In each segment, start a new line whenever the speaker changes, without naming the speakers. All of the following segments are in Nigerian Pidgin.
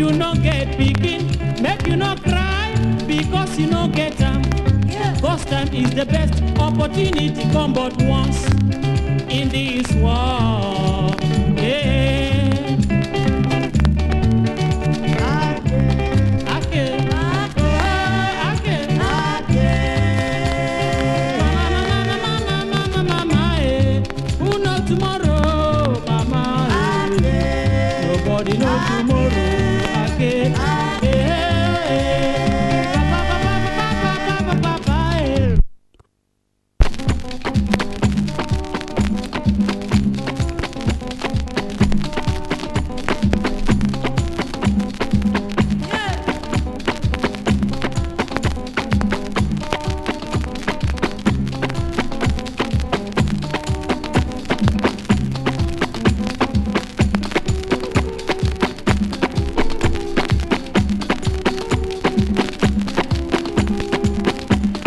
you no get pikin make you no cry because you no get am first time is the best opportunity come but once in this world yeah. Ake, oh, ake. Mama, mama, mama, mama, mama, eh. Who know tomorrow, mama? eh. Nobody know tomorrow. Ake, eh, eh. Ba, ba, ba, ba, ba, ba, ba, ba, ba, eh.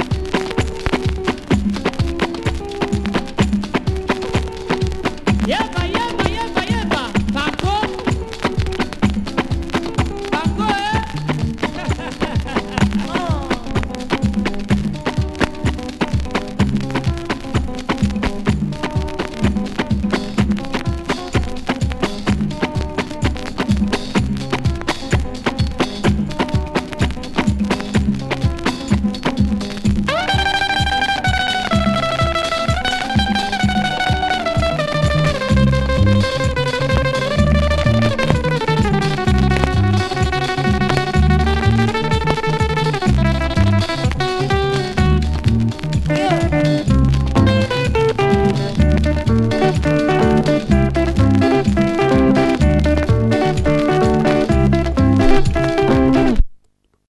Yeah,